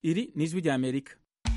Iri ni ijwi rya Amerika.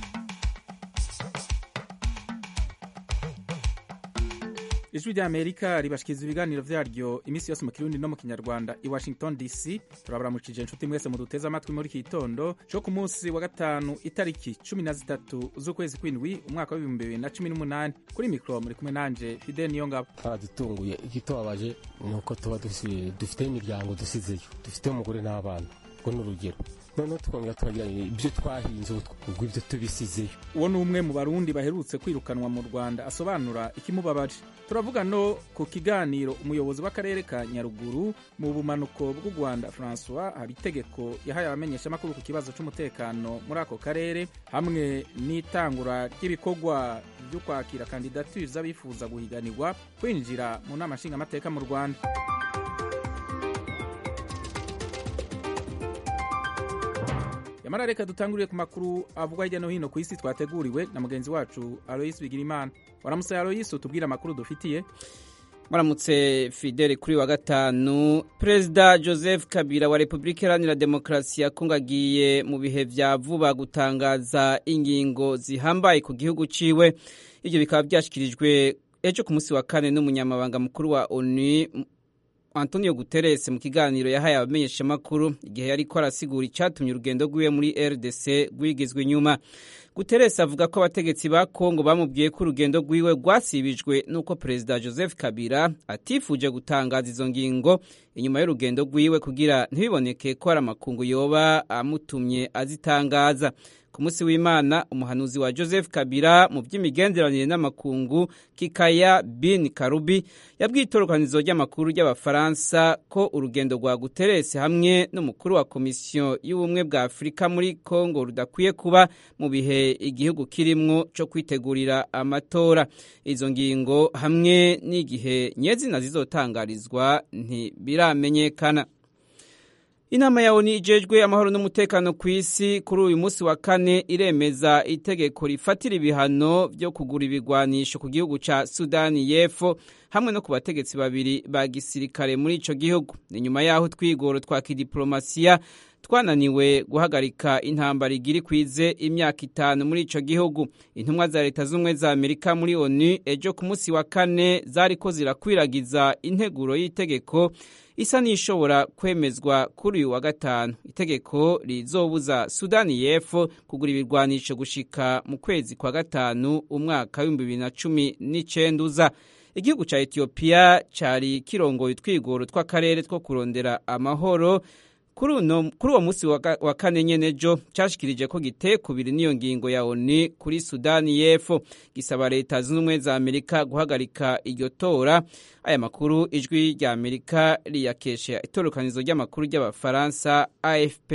ijwi rya Amerika ribashikiriza ibiganiro vyaryo iminsi yose mu kirundi no mu kinyarwanda i Washington DC turabaramukije inshuti mwese muduteze amatwi muri iki gitondo co ku munsi wa gatanu itariki cumi na zitatu z'ukwezi kw'indwi umwaka w'ibihumbi bibiri na cumi n'umunani kuri mikro muri kumwe nanje Fidel Niyongabo twaradutunguye igitubabaje ni uko tuba dufite imiryango dusizeyo dufite umugore n'abana ubwo ni urugero noneho tukongera tukagira ibyo twahinze ubwo ibyo tubisizeyo uwo ni umwe mu barundi baherutse kwirukanwa mu rwanda asobanura ikimubabaje turavuga no ku kiganiro umuyobozi w'akarere ka nyaruguru mu bumanuko bw'u rwanda francois hari itegeko yahaye abamenyeshamakuru ku kibazo cy'umutekano muri ako karere hamwe n'itangura ry'ibikorwa byo kwakira kandidatire z'abifuza guhiganirwa kwinjira mu nama nshingamateka mu rwanda yamara reka dutanguriye ku makuru avugwa hirya no hino ku isi twateguriwe na mugenzi wacu aloyisi bigirimana waramutse aloyisi utubwire amakuru dufitiye muramutse fidele kuri wa gatanu perezida joseph kabila wa repubulika iharanira demokarasi ya kongo agiye mu bihe vya vuba gutangaza ingingo zihambaye ku gihugu ciwe ivyo bikaba vyashikirijwe ejo ku munsi wa kane n'umunyamabanga mukuru wa onu Antonio Guterres mu kiganiro yahaye abamenyeshamakuru igihe yariko arasigura icatumye urugendo rwiwe muri RDC rwigizwe inyuma Guterres avuga ko abategetsi ba Kongo bamubwiye ko urugendo rwiwe rwasibijwe nuko Perezida Joseph Kabila atifuje gutangaza izo ngingo inyuma y'urugendo rwiwe kugira ntibiboneke ko hari amakungu yoba amutumye azitangaza ku munsi w'imana umuhanuzi wa joseph kabila mu by'imigenderanire n'amakungu kikaya bin karubi yabwiye itorokanizo ry'amakuru ry'abafaransa ko urugendo rwa guteresi hamwe n'umukuru wa komisiyo y'ubumwe bwa afurika muri kongo rudakwiye kuba mu bihe igihugu kirimwo cyo kwitegurira amatora izo ngingo hamwe n'igihe nyezina zizotangarizwa ntibiramenyekana inama ya oni ijejwe amahoro n'umutekano ku isi kuri uyu munsi wa kane iremeza itegeko rifatira ibihano byo kugura ibigwanisho ku gihugu ca sudani y'epfo hamwe no ku bategetsi babiri ba gisirikare muri ico gihugu ni nyuma y'aho twigoro twa kidiplomasiya twananiwe guhagarika intambara igira ikwize imyaka itanu muri ico gihugu intumwa za leta z'ubumwe za amerika muri onu ejo ku munsi wa kane zariko zirakwiragiza integuro y'itegeko isa n'ishobora kwemezwa kuri uyu wa gatanu itegeko rizobuza sudani y'epfo kugura ibirwanisho gushika mu kwezi kwa gatanu umwaka w'ibihumbi bibiri na cumi n'icenda uza igihugu ca etiyopiya cari kirongoye utwigoro tw'akarere two kurondera amahoro kuri uwo munsi wa kane nyene jo cashikirije ko giteye kubiri n'iyo ngingo ya oni kuri sudani y'epfo gisaba leta zunze ubumwe za amerika guhagarika iryo tora aya makuru ijwi rya amerika riyakesha itorokanizo ry'amakuru ry'abafaransa afp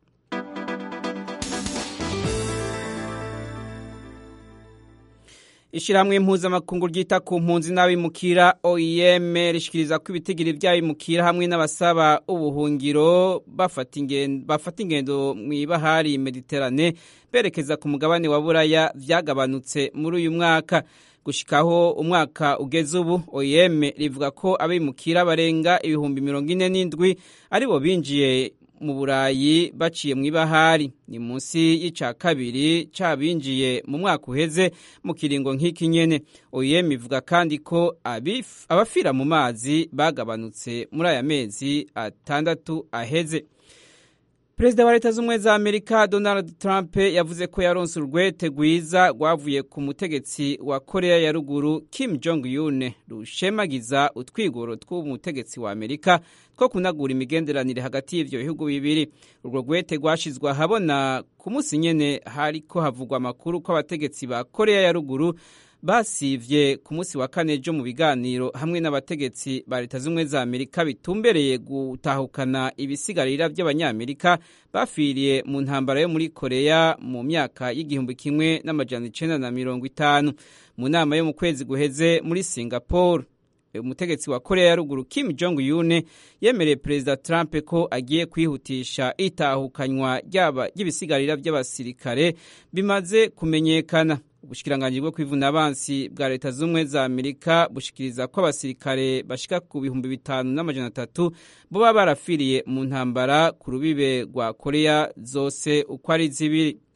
ishirahamwe impuzamakungu ryita ku mpunzi n'abimukira oem rishikiriza ko ibitigiri vy'abimukira hamwe n'abasaba ubuhungiro bafata ingendo mw'ibahari mediterane berekeza ku mugabane wa buraya vyagabanutse muri uyu mwaka gushikaho umwaka ugeze ubu oem rivuga ko abimukira barenga ibihumbi mirongo ine n'indwi aribo binjiye mu burayi baciye mu ibahari ni munsi y'ica kabiri cabinjiye mu mwaka uheze mu kiringo nk'iki nyene oyem ivuga kandi ko abafira mu mazi bagabanutse muri aya mezi atandatu aheze perezida wa leta z'ubumwe za amerika donald trump yavuze ko yaronse urwete rwiza rwavuye ku mutegetsi wa korea ya ruguru kim jong un rushemagiza utwigoro tw'umutegetsi wa amerika two kunagura imigenderanire hagati y'ivyo bihugu bibiri urwo rwete rwashizwe ahabona ku munsi nyene hariko havugwa amakuru ko abategetsi ba korea ya ruguru basivye ku munsi wa kane jo mu biganiro hamwe n'abategetsi ba leta z'ubumwe za amerika bitumbereye gutahukana ibisigarira by'abanyamerika bafiriye mu ntambara yo muri korea mu myaka y'igihumbi kimwe n'amajana icenda na mirongo itanu mu nama yo mu kwezi guheze muri singapore umutegetsi wa korea ya ruguru kim jong un yemereye perezida trump ko agiye kwihutisha itahukanywa ry'ibisigarira by'abasirikare bimaze kumenyekana ubushikiranganji bwo kwivuna abansi bwa leta z'ubumwe za amerika bushikiriza ko abasirikare bashika ku bihumbi bitanu n'amajana atatu bo baba barafiriye mu ntambara ku rubibe rwa korea zose uko ari zibiri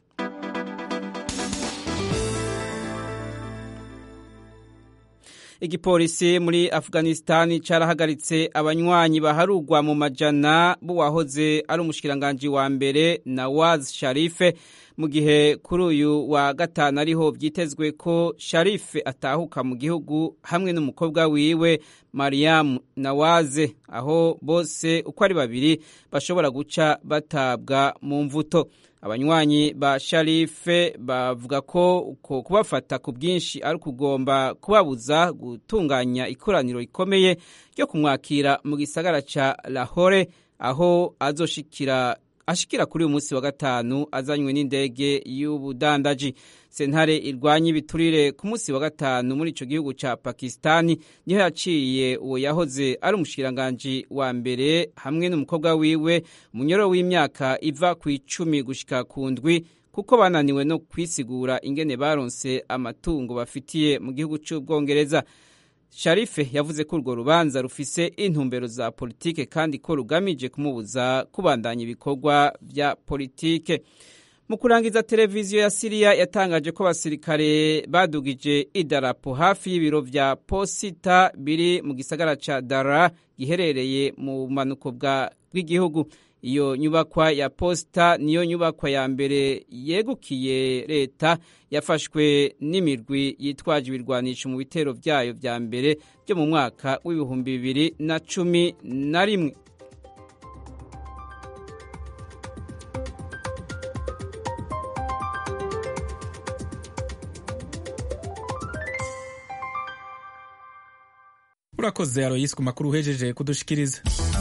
igipolisi muri afghanistan carahagaritse abanywanyi baharugwa mu majana b'uwahoze ari umushikiranganji wa mbere nawaz sharife mu gihe kuri uyu wa gatanu ariho byitezwe ko sharife atahuka mu gihugu hamwe n'umukobwa wiwe mariam nawaze aho bose uko ari babiri bashobora guca batabwa mu mvuto abanywanyi ba sharife bavuga ko uko kubafata ku bwinshi ari ukugomba kubabuza gutunganya ikoraniro rikomeye ryo kumwakira mu gisagara ca lahore aho azoshikira ashikira kuri uyu munsi wa gatanu azanywe n'indege y'ubudandaji sentare irwanya ibiturire ku munsi wa gatanu muri ico gihugu ca pakistani niho yaciye uwo yahoze ari umushikiranganji wa mbere hamwe n'umukobwa wiwe umunyoro w'imyaka iva ku icumi gushika ku ndwi kuko bananiwe no kwisigura ingene baronse amatungo bafitiye mu gihugu c'ubwongereza sharife yavuze ko urwo rubanza rufise intumbero za politike kandi ko rugamije kumubuza kubandanya ibikorwa vya politike mu kurangiza televiziyo ya siriya yatangaje ko abasirikare badugije idarapo hafi y'ibiro vya posita biri mu gisagara ca dara giherereye mu bumanuko bw'igihugu iyo nyubakwa ya posita niyo nyubakwa ya mbere yegukiye leta yafashwe n'imirwi yitwaje ibirwanisho mu bitero byayo vya mbere byo mu mwaka w'ibihumbi bibiri na cumi na rimwe urakoze aroyisi ku makuru uhejeje kudushikiriza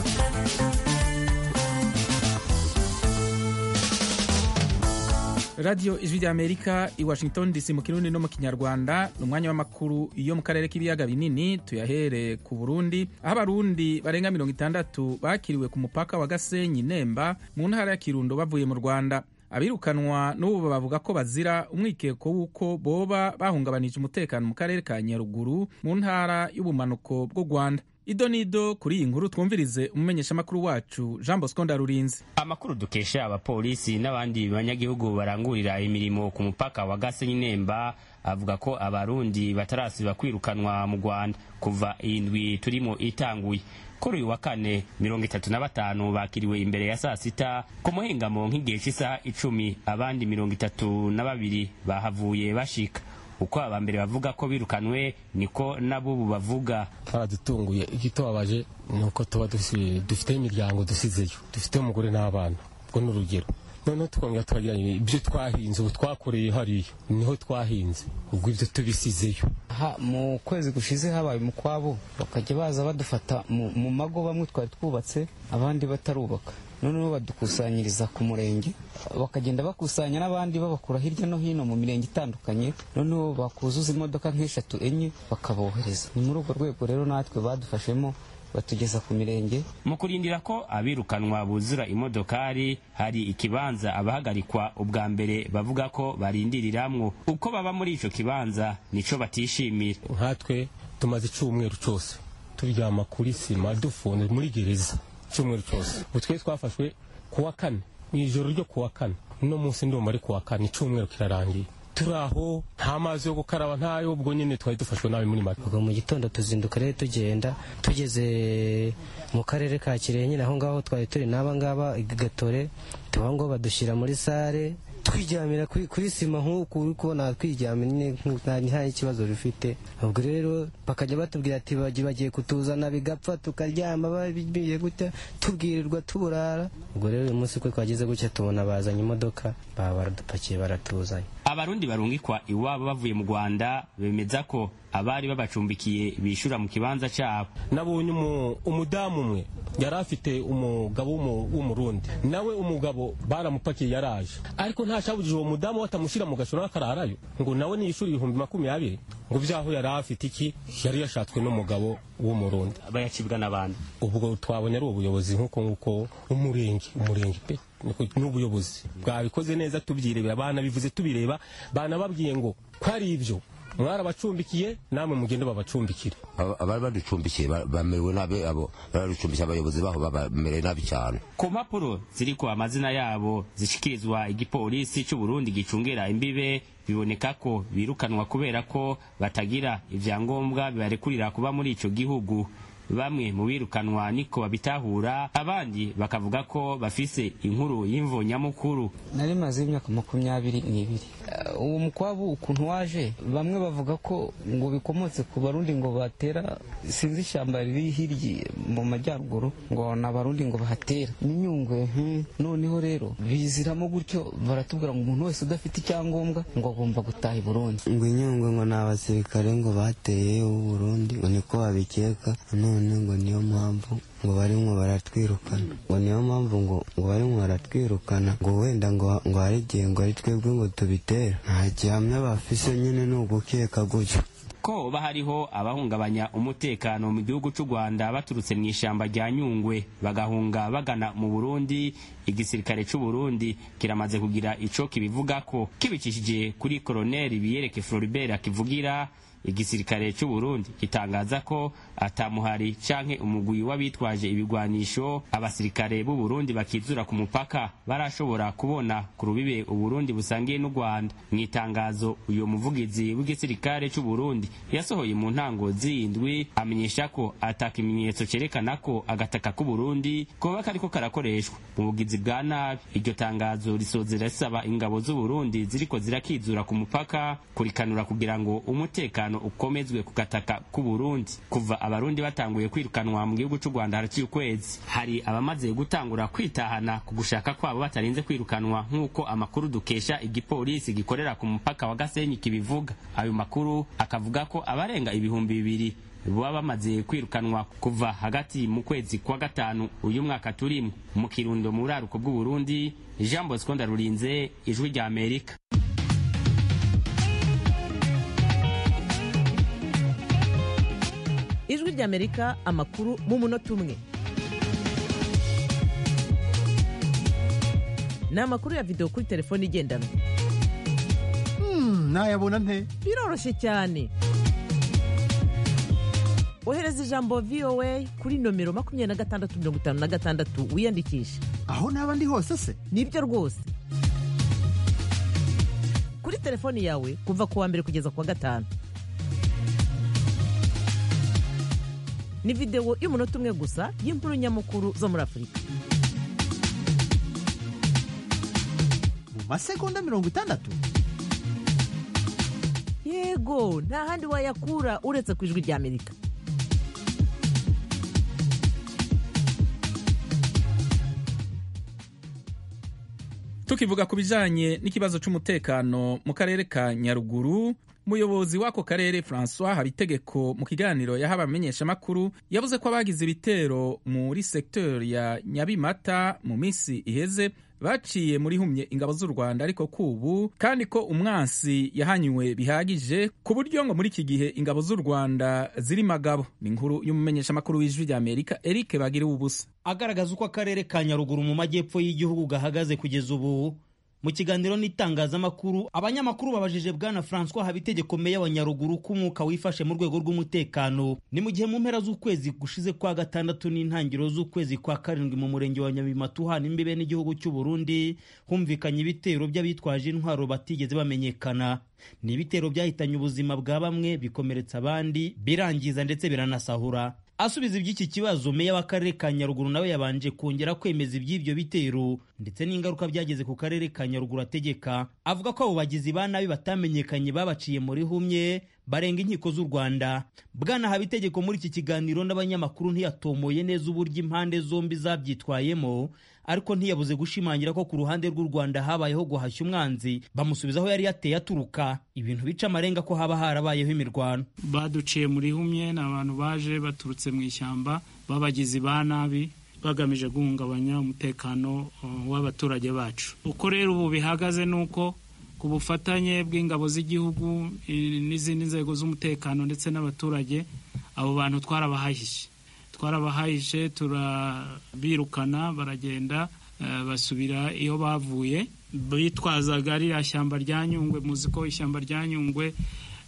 radiyo ijwi rya amerika i washington dc mu kirundi no mu kinyarwanda ni umwanya w'amakuru yo mu karere k'ibiyaga binini tuyahere ku burundi aho abarundi barenga mirongo itandatu bakiriwe ku mupaka wa gasenyi nemba mu ntara ya kirundo bavuye mu rwanda abirukanwa n'ubu bavuga ko bazira umwikeko w'uko boba bahungabanije umutekano mu karere ka nyaruguru mu ntara y'ubumanuko bw'u rwanda ido nido kuri iyi nkuru twumvirize umumenyeshamakuru wacu jean bosco ndarurinze amakuru dukesha abapolisi n'abandi banyagihugu barangurira imirimo ku mupaka wa gasenyi nemba avuga ko abarundi batarasiba kwirukanwa mu rwanda kuva iyi ndwi turimo itanguye kuri uyu wa kane mirongo itatu na batanu bakiriwe imbere ya saa sita ku muhingamo nk'igihe cy'isaha icumi abandi mirongo itatu na babiri bahavuye bashika uko abambere bavuga ko birukanwe niko n'abubu bavuga twaradutunguye igitobabaje ni uko tuba dufite imiryango dusizeyo dufite umugore n'abana ubwo ni urugero noneho tukongera tukagira ibyo twahinze ubu twakoreye hariya niho twahinze ubwo ibyo tubisizeyo mu kwezi gushize habaye umukwabo bakajya baza badufata mu mago bamwe twari twubatse abandi batarubaka noneho badukusanyiriza ku murenge bakagenda bakusanya n'abandi babakura hirya no hino mu mirenge itandukanye noneho bakuzuza imodoka nk'eshatu enye bakabohereza ni muri urwo rwego rero natwe badufashemo batugeza ku mirenge mu kurindira ko abirukanwa buzura imodokari hari ikibanza abahagarikwa ubwa mbere bavuga ko barindiriramwo uko baba muri ico kibanza nico batishimira nkatwe tumaze icumweru cose turyama kuri sima dufunze muri gereza icyumweru cyose ubu twe twafashwe ku wa kane mu ijoro ryo ku wa kane uno munsi ndumva ari ku wa kane icyumweru kirarangiye turi aho nta mazi yo gukaraba ntayo ubwo nyine twari dufashwe nabi muri make ubwo mu gitondo tuzinduka rero tugenda tugeze mu karere ka kirehe nyine aho ngaho twari turi n'aba ngaba gatore tuba ngo badushyira muri sare twiryamira kuri sima nk'uku uri kubona twiryamira nta n'ikibazo bifite ubwo rero bakajya batubwira ati bagiye kutuzana bigapfa tukaryama babiye gutya tubwirirwa tuburara ubwo rero uyu munsi ko twageze gutya tubona bazanye imodoka baba baradupakiye baratuzanye abarundi barungikwa iwabo bavuye mu rwanda bemeza ko abari babacumbikiye bishura mu kibanza cyabo nabonye umudamu umwe yari afite umugabo w'umurundi nawe umugabo baramupakiye yaraje ariko ntashabujije uwo mudamu batamushyira mu gashoro n'akararayo ngo nawe niyishura ibihumbi makumyabiri ngo byaho yari afite iki yari yashatswe n'umugabo w'umurundi bayacibwa n'abandi ubwo twabonye ari ubuyobozi nk'uko nk'uko umurenge umurenge pe n'ubuyobozi bwabikoze neza tubyirebera banabivuze tubireba banababwiye ngo ko ari ibyo mwarabacumbikiye namwe mugende babacumbikire abari baducumbikiye bamerewe nabi abo baraducumbikiye abayobozi baho bamereye nabi cyane ku mpapuro ziriko amazina yabo zishikirizwa igipolisi cy'u Burundi gicungera imbibe biboneka ko birukanwa kubera ko batagira ivyangombwa bibarekurira kuba muri ico gihugu bamwe mu birukanwa niko babitahura abandi bakavuga ko bafise inkuru y'imvo nyamukuru nari maze imyaka makumyabiri n'ibiri uwo mukwabu ukuntu waje bamwe bavuga ko ngo bikomotse ku barundi ngo batera sinzi ishyamba riri hirya mu majyaruguru ngo ni abarundi ngo bahatera n'inyungwe noneho rero biziramo gutyo baratubwira ngo umuntu wese udafite icyangombwa ngo agomba gutaha i burundi ngo inyungwe ngo ni abasirikare ngo bateye Burundi ngo niko babikeka none ngo niyo mpamvu ngo barimo baratwirukana ngo niyo mpamvu ngo ngo barimo baratwirukana ngo wenda ngo ngo hari igihe ngo ari twebwe ngo tubitera nta gihamya bafise nyine ni ugukeka gutyo ko ba hariho abahungabanya umutekano mu gihugu cy'u Rwanda baturutse mu ishyamba rya Nyungwe bagahunga bagana mu Burundi igisirikare cy'u Burundi kiramaze kugira ico kibivuga ko kibicishije kuri Colonel Biyereke Floribert akivugira igisirikare cy'u Burundi gitangaza ko atamuhari canke umugwi w'abitwaje ibigwanisho abasirikare b'u Burundi bakizura ku mupaka barashobora kubona ku rubibe u Burundi busangiye n'u Rwanda mu itangazo uyo muvugizi w'igisirikare cy'u Burundi yasohoye mu ntango z'indwi amenyesha ko ataka ikimenyetso cerekana ko agataka k'u Burundi koba kariko karakoreshwa mu bugizi bwa nabi iryo tangazo risozera risaba ingabo z'u Burundi ziriko zirakizura ku mupaka kurikanura kugira ngo umutekano ukomezwe ku gataka k'u Burundi kuva abarundi batanguye kwirukanwa mu gihugu cy'u Rwanda haraciye ukwezi hari abamaze gutangura kwitahana ku gushaka kwabo batarinze kwirukanwa nk'uko amakuru dukesha igipolisi gikorera ku mupaka wa Gasenyi kibivuga ayo makuru akavuga ko abarenga ibihumbi bibiri baba bamaze kwirukanwa kuva hagati mu kwezi kwa gatanu uyu mwaka turimo mu kirundo mu buraruko bw'u Burundi Jean Bosco Ndarurinze ijwi rya Amerika ijwi ry'amerika amakuru mu munota umwe ni amakuru ya videwo kuri telefone igendanwa nayabona nte biroroshye cyane ohereza ijambo voa kuri nomero makumyabiri na gatandatu mirongo itanu na gatandatu wiyandikishe aho naba ndi hose se nibyo rwose kuri telefoni yawe kuva ku wa mbere kugeza ku wa gatanu ni videwo y'umunota umwe gusa y'inkuru nyamukuru zo muri afurika mu masegonda mirongo itandatu yego nta handi wayakura uretse ku ijwi ry'amerika tukivuga ku bijanye n'ikibazo c'umutekano mu karere ka nyaruguru umuyobozi w'ako karere francois habitegeko mu kiganiro yaha abamenyeshamakuru yavuze ko abagize ibitero muri sektori ya nyabimata mu minsi iheze baciye muri humye ingabo z'u rwanda ariko kubu kandi ko umwansi yahanywe bihagije ku buryo ngo muri iki gihe ingabo z'u rwanda ziri magabo ni inkuru y'umumenyeshamakuru w'ijwi rya amerika eric bagiriwe ubusa agaragaza uko akarere ka nyaruguru mu majyepfo y'igihugu gahagaze kugeza ubu mu kiganiro n'itangazamakuru abanyamakuru babajije bwana francois habitegeko meya wa nyaruguru ko umwuka wifashe mu rwego rw'umutekano ni mu gihe mu mpera z'ukwezi gushize kwa gatandatu n'intangiriro z'ukwezi kwa karindwi mu murenge wa nyabimata uhana imbibe n'igihugu cy'u burundi humvikanye ibitero by'abitwaje intwaro batigeze bamenyekana ni ibitero byahitanye ubuzima bwa bamwe bikomeretsa abandi birangiza ndetse biranasahura asubiza iby'iki kibazo meya w'akarere ka nyaruguru nawe yabanje kongera kwemeza iby'ibyo bitero ndetse n'ingaruka byageze ku karere ka nyaruguru ategeka avuga ko abo bagizi ba nabi batamenyekanye babaciye muri humye barenga inkiko z'u rwanda bwana habitegeko muri iki kiganiro n'abanyamakuru ntiyatomoye neza uburyo impande zombi zabyitwayemo ariko ntiyabuze gushimangira ko ku ruhande rw'u rwanda habayeho guhashya umwanzi bamusubiza aho yari yateye aturuka ibintu bica amarenga ko haba harabayeho imirwano baduciye muri humye ni abantu baje baturutse mu ishyamba b'abagizi ba nabi bagamije guhungabanya umutekano w'abaturage bacu uko rero ubu bihagaze ni uko ku bufatanye bw'ingabo z'igihugu n'izindi nzego z'umutekano ndetse n'abaturage abo bantu twarabahahishe twarabahahishe turabirukana baragenda basubira iyo bavuye bitwazaga ririya shyamba rya nyungwe muzi ko ishyamba rya nyungwe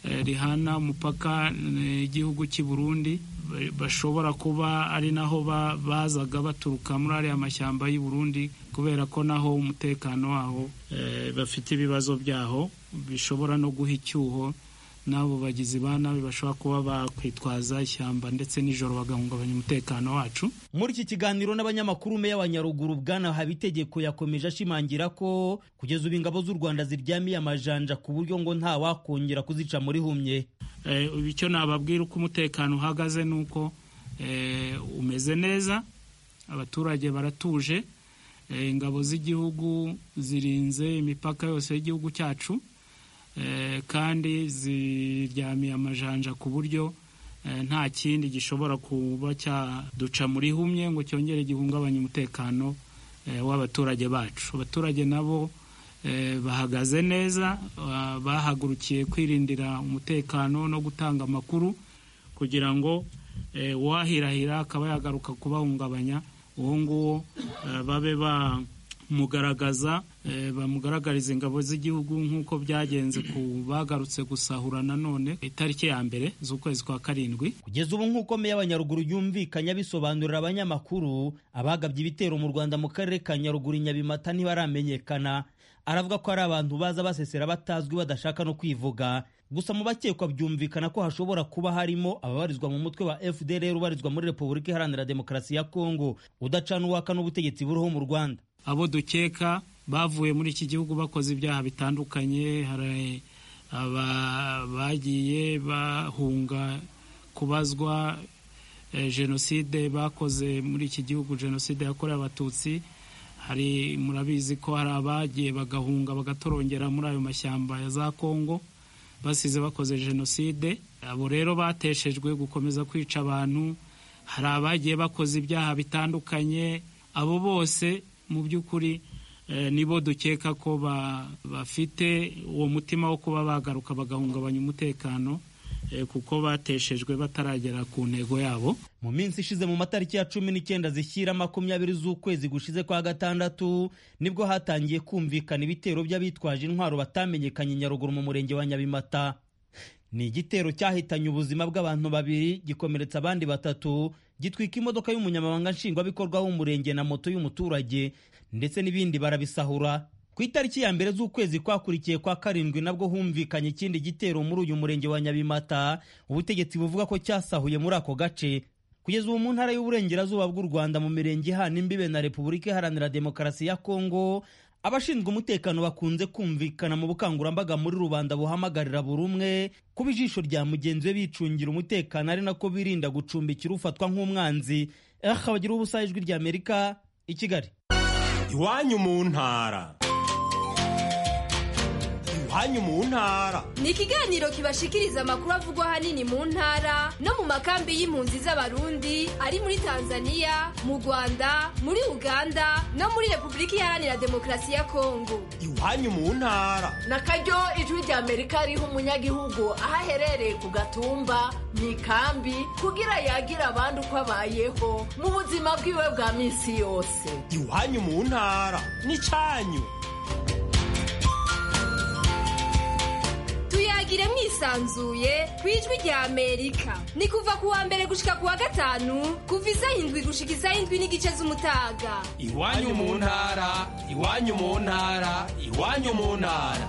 rihana umupaka igihugu cy'i Burundi bashobora kuba ari naho bazaga baturuka muri ariya mashyamba y'u Burundi kubera ko naho umutekano waho bafite ibibazo byaho bishobora no guha icyuho n'abo bagizi ba nabi bashobora kuba bakwitwaza ishyamba ndetse nijoro bagahungabanya umutekano wacu muri iki kiganiro n'abanyamakuru meya wa nyaruguru bwana habitegeko yakomeje ashimangira ko kugeza ubu ingabo z'u rwanda ziryamiye amajanja ku buryo ngo nta wakongera kuzica muri humye icyo nababwira uko umutekano uhagaze ni uko umeze neza abaturage baratuje ingabo z'igihugu zirinze imipaka yose y'igihugu cyacu kandi ziryamiye amajanja ku buryo nta kindi gishobora kuba cyaduca muri humye ngo cyongere gihungabanye umutekano w'abaturage bacu abaturage nabo bahagaze neza bahagurukiye kwirindira umutekano no gutanga amakuru kugira ngo uwahirahira akaba yagaruka kubahungabanya uwo nguwo babe bamugaragaza bamugaragariza ingabo z'igihugu nk'uko byagenze ku bagarutse gusahura nanone itariki ya mbere z'ukwezi kwa karindwi kugeza ubu nk'uko meya wa nyaruguru yumvikanye abisobanurira abanyamakuru abagabye ibitero mu rwanda mu karere ka nyaruguru nyabimata ntibaramenyekana aravuga ko ari abantu baza basesera batazwi badashaka no kwivuga gusa mu bakekwa byumvikana ko hashobora kuba harimo ababarizwa mu mutwe wa fdr ubarizwa muri repubulika iharanira demokarasi ya kongo udacana uwaka n'ubutegetsi buriho mu rwanda abo dukeka bavuye muri iki gihugu bakoze ibyaha bitandukanye hari bagiye bahunga kubazwa jenoside bakoze muri iki gihugu jenoside yakorewe abatutsi hari murabizi ko hari abagiye bagahunga bagatorongera muri ayo mashyamba ya za kongo basize bakoze jenoside abo rero bateshejwe gukomeza kwica abantu hari abagiye bakoze ibyaha bitandukanye abo bose mu by'ukuri nibo dukeka ko bafite uwo mutima wo kuba bagaruka bagahungabanya umutekano kuko bateshejwe bataragera ku ntego yabo mu minsi ishize mu matariki ya cumi n'icyenda zishyira makumyabiri z'ukwezi gushize kwa gatandatu nibwo hatangiye kumvikana ibitero by'abitwaje intwaro batamenyekanye nyaruguru mu murenge wa nyabimata ni igitero cyahitanye ubuzima bw'abantu babiri gikomeretsa abandi batatu gitwika imodoka y'umunyamabanga nshingwabikorwa w'umurenge na moto y'umuturage ndetse n'ibindi barabisahura ku itariki ya mbere z'ukwezi kwakurikiye kwa karindwi nabwo humvikanye ikindi gitero muri uyu murenge wa nyabimata ubutegetsi buvuga ko cyasahuye muri ako gace kugeza ubu mu ntara y'uburengerazuba bw'u rwanda mu mirenge ihana imbibe na repubulika iharanira demokarasi ya kongo abashinzwe umutekano bakunze kumvikana mu bukangurambaga muri rubanda buhamagarira buri umwe kuba ijisho rya mugenzi we bicungira umutekano ari nako birinda gucumbikira ufatwa nk'umwanzi aha bagira ubusa ijwi rya amerika i kigali iwanyu mu ntara iwanyu mu ntara ni ikiganiro kibashikiriza amakuru avugwa ahanini mu ntara no mu makambi y'impunzi z'abarundi ari muri tanzania mu rwanda muri uganda no muri repubulika iharanira demokarasi ya kongo iwanyu mu ntara na karyo ijwi rya amerika riha umunyagihugu aho aherereye ku gatumba mu ikambi kugira yagire abandi uko abayeho mu buzima bwiwe bwa minsi yose iwanyu mu ntara ni cyanyu tuyagire mwisanzuye ku ijwi rya amerika ni kuva ku wa mbere gushika ku wa gatanu kuva isaha indwi gushika isaha indwi n'igice z'umutaga iwanyu mu ntara iwanyu mu ntara iwanyu mu ntara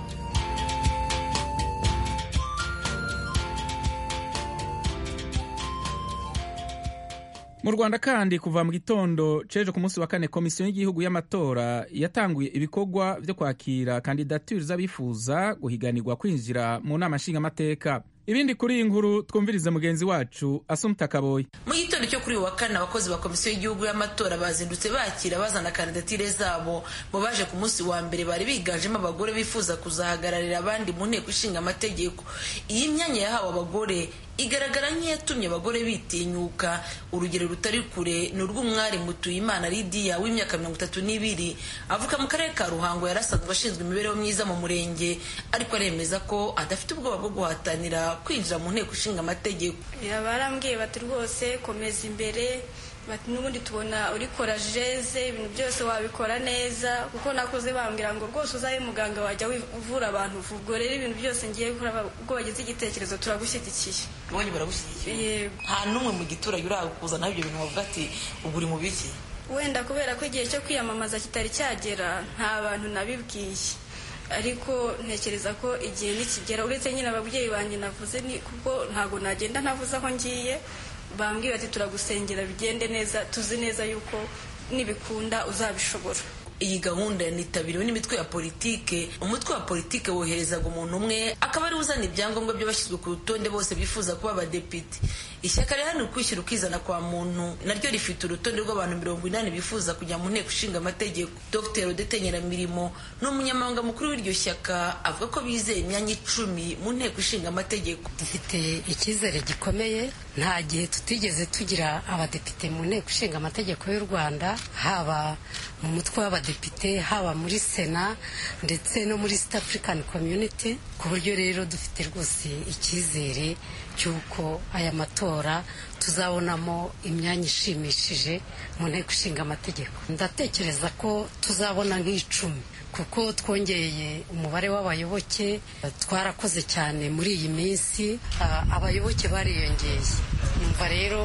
mu rwanda kandi kuva mu gitondo ceje ku munsi wa kane komisiyo y'igihugu y'amatora yatanguye ibikorwa byo kwakira kandidatire z'abifuza guhiganirwa kwinjira mu nama nshingamateka ibindi kuri iyi nkuru twumvirize mugenzi wacu asumta kaboyi mu gitondo cyo kuri uyu wa kane abakozi ba komisiyo y'igihugu y'amatora bazindutse bakira bazana kandidatire zabo mu baje ku munsi wa mbere bari biganjemo abagore bifuza kuzahagararira abandi mu nteko ishinga amategeko iyi myanya yahawe abagore igaragara nk'iyatumye abagore bitinyuka urugero rutari kure ni urw'umwari mutuyimana lidiya w'imyaka mirongo itatu n'ibiri avuka mu karere ka ruhango yarasanzwe ashinzwe imibereho myiza mu murenge ariko aremeza ko adafite ubwoba bwo guhatanira kwinjira mu nteko ishinga amategeko barambwiye bati rwose komeza imbere bati n'ubundi tubona urikora jeze ibintu byose wabikora neza kuko nakuze bambwira ngo rwose uzabe muganga wajya uvura abantu ubwo rero ibintu byose ngiye gukora ubwo wagize igitekerezo turagushyigikiye ubonye baragushyigikiye yego nta n'umwe mu giturage uragukuzanaho ibyo bintu bavuga ati ubu uri mu biki wenda kubera ko igihe cyo kwiyamamaza kitari cyagera nta bantu nabibwiye ariko ntekereza ko igihe nikigera uretse nyine ababyeyi banjye navuze ni kuko ntabwo nagenda ntavuze aho ngiye bambwira ati turagusengera bigende neza tuzi neza yuko nibikunda uzabishobora iyi gahunda yanitabiriwe n'imitwe ya politike umutwe wa politike woherezaga umuntu umwe akaba ari uzana ibyangombwa by'abashyizwe ku rutonde bose bifuza kuba abadepite ishyaka riharanira ukwishyira ukizana kwa muntu naryo rifite urutonde rw'abantu mirongo inani bifuza kujya mu nteko ishinga amategeko dr odete nyiramirimo ni umunyamabanga mukuru w'iryo shyaka avuga ko bizeye imyanya icumi mu nteko ishinga amategeko dufite icyizere gikomeye nta gihe tutigeze tugira abadepite mu nteko ishinga amategeko y'u rwanda haba mu mutwe w'abadepite haba muri sena ndetse no muri east african community ku buryo rero dufite rwose icyizere cy'uko aya matora tuzabonamo imyanya ishimishije mu nteko ishinga amategeko ndatekereza ko tuzabona nk'icumi kuko twongeye umubare w'abayoboke twarakoze cyane muri iyi minsi abayoboke bariyongeye numva rero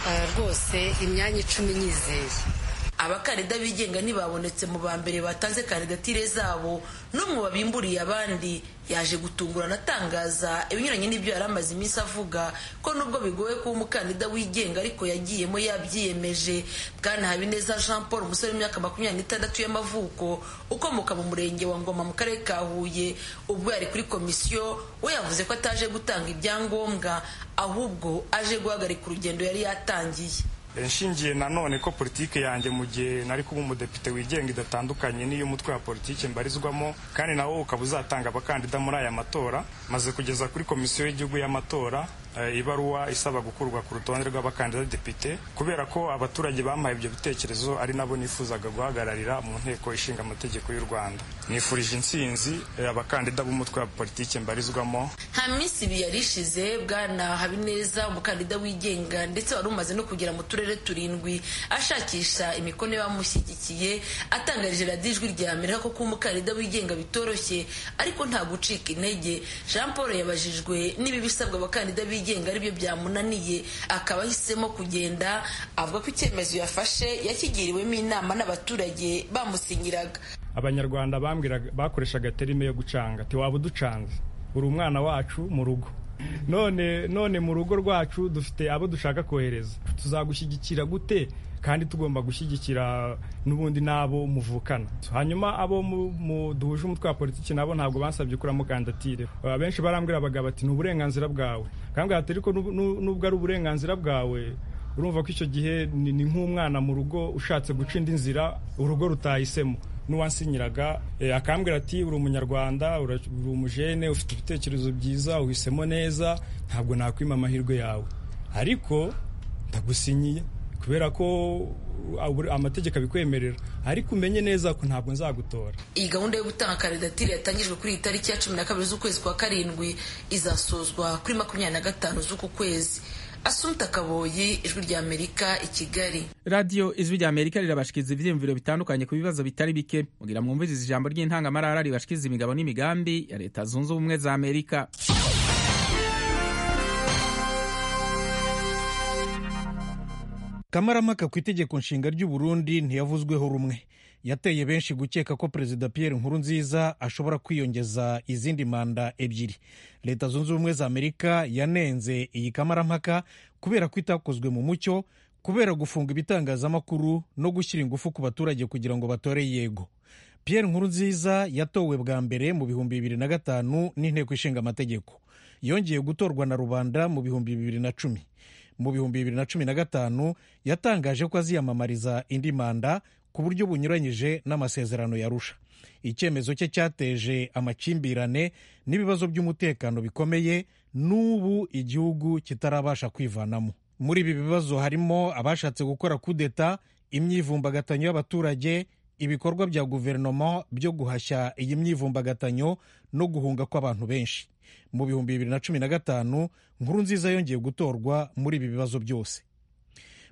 rwose imyanya icumi nyizeye abakandida bigenga ntibabonetse mu ba mbere batanze kandidatire zabo n'umwe wabimburiye abandi yaje gutungurana atangaza ibinyuranye n'ibyo yari amaze iminsi avuga ko nubwo bigoye kuba umukandida wigenga ariko yagiyemo yabyiyemeje bwana habineza jean paul umusore w'imyaka makumyabiri n'itandatu y'amavuko ukomoka mu murenge wa ngoma mu karere ka huye ubwo yari kuri komisiyo we yavuze ko ataje gutanga ibyangombwa ahubwo aje guhagarika urugendo yari yatangiye nshingiye nanone ko politiki yanjye mu gihe nari kuba umudepite wigenga idatandukanye n'iy'umutwe wa politiki mbarizwamo kandi nawo ukaba uzatanga abakandida muri aya matora maze kugeza kuri komisiyo y'igihugu y'amatora ibaruwa isaba gukurwa ku rutonde rw'abakandida depite kubera ko abaturage bampaye ibyo bitekerezo ari nabo nifuzaga guhagararira mu nteko ishinga amategeko y'u rwanda nifurije intsinzi abakandida b'umutwe wa politiki mbarizwamo nta minsi ibiri yari ishize bwana habineza umukandida wigenga ndetse wari umaze no kugera mu turere turindwi ashakisha imikono y'abamushyigikiye atangarije radiyo ijwi rya amerika ko kuba umukandida wigenga bitoroshye ariko nta gucika intege jean paul yabajijwe niba ibisabwa abakandida bigenga aribyo byamunaniye akaba ahisemo kugenda avuga ko icyemezo yafashe yakigiriwemo inama n'abaturage bamusinyiraga abanyarwanda bambwiraga bakoreshaga terime yo gucanga ati waba uducanze uri umwana wacu mu rugo none none mu rugo rwacu dufite abo dushaka kohereza tuzagushyigikira gute kandi tugomba gushyigikira n'ubundi n'abo muvukana hanyuma abo duhuje umutwe wa politiki nabo ntabwo bansabye kuramo kandidatire abenshi barambwira abagabo bati ni uburenganzira bwawe kandi ariko nubwo ari uburenganzira bwawe urumva ko icyo gihe ni nk'umwana mu rugo ushatse guca indi nzira urugo rutahisemo n'uwansinyiraga akambwira ati uri umunyarwanda uri umujene ufite ibitekerezo byiza uhisemo neza ntabwo nakwima amahirwe yawe ariko ndagusinyiye kubera ko amategeko abikwemerera ariko umenye neza ko ntabwo nzagutora iyi gahunda yo gutanga kandidatire yatangijwe kuri iyi tariki ya cumi na kabiri z'ukwezi kwa karindwi izasozwa kuri makumyabiri na gatanu z'uku kwezi asumta kaboyi ijwi rya amerika i kigali radiyo ijwi rya amerika rirabashikiza ibyiyumviro bitandukanye ku bibazo bitari bike mugira mwumvirize ijambo ry'intangamarara ribashikiza imigabo n'imigambi ya leta zunze ubumwe za amerika kamaramaka ku itegeko nshinga ry'u Burundi ntiyavuzweho rumwe yateye benshi gukeka ko perezida Pierre Nkurunziza ashobora kwiyongeza izindi manda ebyiri leta zunze ubumwe za amerika yanenze iyi kamarampaka kubera ko itakozwe mu mucyo kubera gufunga ibitangazamakuru no gushyira ingufu ku baturage kugira ngo batore yego Pierre Nkurunziza yatowe bwa mbere mu bihumbi bibiri na gatanu n'inteko ishinga amategeko yongeye gutorwa na rubanda mu bihumbi bibiri na cumi mu bihumbi bibiri na cumi na gatanu yatangaje ko aziyamamariza indi manda ku buryo bunyuranyije n'amasezerano yarusha icyemezo cye cyateje amakimbirane n'ibibazo by'umutekano bikomeye n'ubu igihugu kitarabasha kwivanamo muri ibi bibazo harimo abashatse gukora kudeta imyivumbagatanyo y'abaturage ibikorwa bya guverinoma byo guhashya iyi myivumbagatanyo no guhunga kw'abantu benshi mu bihumbi bibiri na cumi na gatanu nkuru nziza yongeye gutorwa muri ibi bibazo byose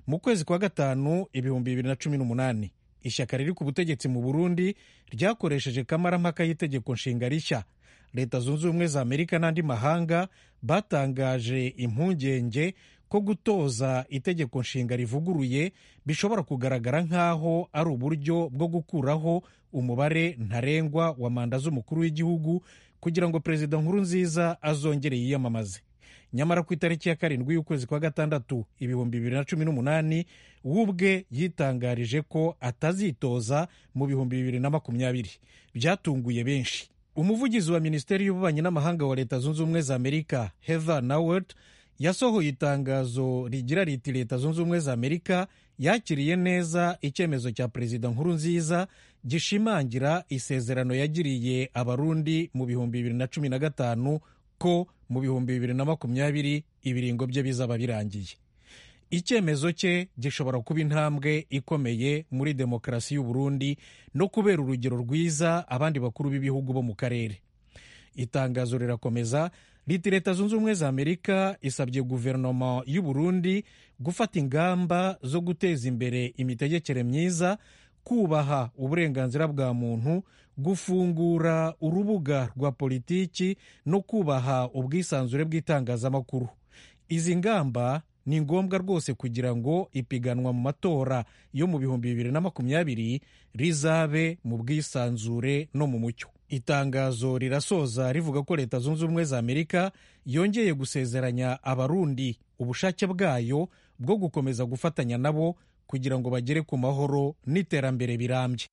mu kwezi kwa gatanu ibihumbi bibiri na cumi n'umunani ishyaka riri ku butegetsi mu burundi ryakoresheje kamarampaka y'itegeko nshinga rishya leta zunze ubumwe za amerika n'andi mahanga batangaje impungenge ko gutoza itegeko nshinga rivuguruye bishobora kugaragara nk'aho ari uburyo bwo gukuraho umubare ntarengwa wa manda z'umukuru w'igihugu kugira ngo perezida nkuru nziza azongere yiyamamaze nyamara ku itariki ya karindwi y'ukwezi kwa gatandatu ibihumbi bibiri na cumi n'umunani we ubwe yitangarije ko atazitoza mu bihumbi bibiri na makumyabiri byatunguye benshi umuvugizi wa minisiteri y'ububanyi n'amahanga wa leta zunze ubumwe za amerika heather nawert yasohoye itangazo rigira riti leta zunze ubumwe za amerika yakiriye neza icyemezo cya perezida nkuru nziza gishimangira isezerano yagiriye abarundi mu bihumbi bibiri na cumi na gatanu ko mu bihumbi bibiri na makumyabiri ibiringo bye bizaba birangiye icyemezo cye gishobora kuba intambwe ikomeye muri demokarasi y'u Burundi no kubera urugero rwiza abandi bakuru b'ibihugu bo mu karere itangazo rirakomeza riti leta zunze ubumwe za amerika isabye guverinoma y'u Burundi gufata ingamba zo guteza imbere imitegekere myiza kubaha uburenganzira bwa muntu gufungura urubuga rwa politiki no kubaha ubwisanzure bw'itangazamakuru izi ngamba ni ngombwa rwose kugira ngo ipiganwa mu matora yo mu bihumbi bibiri na makumyabiri rizabe mu bwisanzure no mu mucyo itangazo rirasoza rivuga ko leta zunze ubumwe za amerika yongeye gusezeranya abarundi ubushake bwayo bwo gukomeza gufatanya nabo kugira ngo bagere ku mahoro n'iterambere birambye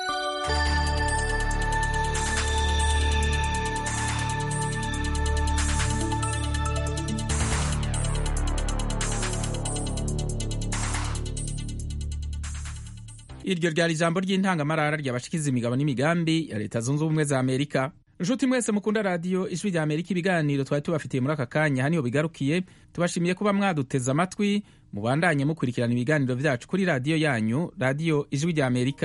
iryo ryari ijambo ry'intangamarara ryabashikiza imigabo n'imigambi ya leta zunze ubumwe za amerika nshuti mwese mukunda radiyo ijwi rya amerika ibiganiro twari tubafitiye muri aka kanya haniho bigarukiye tubashimiye kuba mwaduteze amatwi mubandanye mukurikirana ibiganiro byacu kuri radiyo yanyu radiyo ijwi rya amerika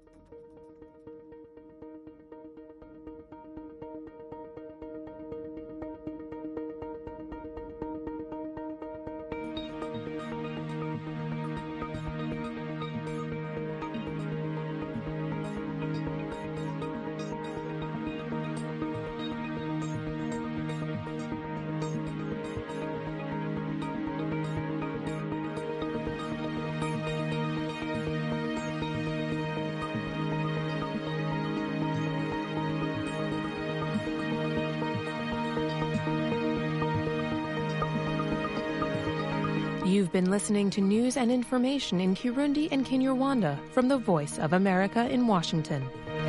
You've been listening to news and information in Kirundi and Kinyarwanda from the Voice of America in Washington.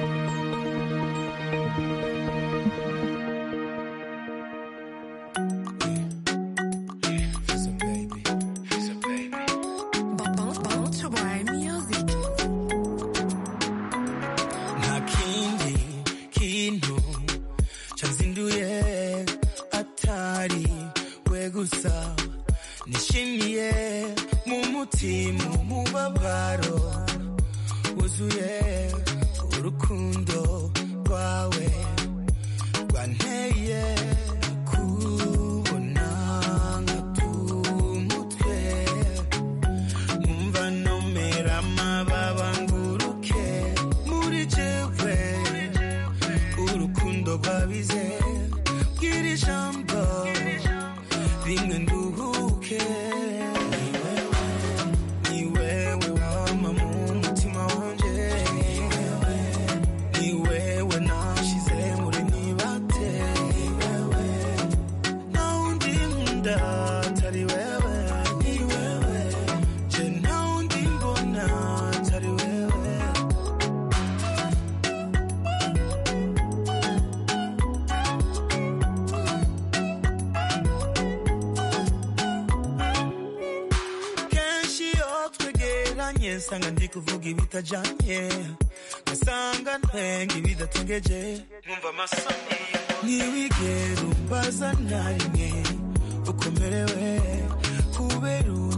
nta kindi kintu cyanzinduye atari we gusa nishimiye mu mutima umubabaro wuzuye urukundo rwawe rwanteye kubona nkatumutwe nkumva nomera amababa nguruke muri jewe urukundo rwabize bwira ijambo rimwe nduhuke ni wewe wama mu mutima wanje ni wewe nashize muri nibate nta wundi nkunda atari wewe ni wewe je nta wundi mbona atari wewe kenshi iyo twegeranye nsanga ndi kuvuga ibitajanye ngasanga ntwenga ibidatengeje nkumva amasoni ntiwigera umbaza na rimwe ukomerewe kubera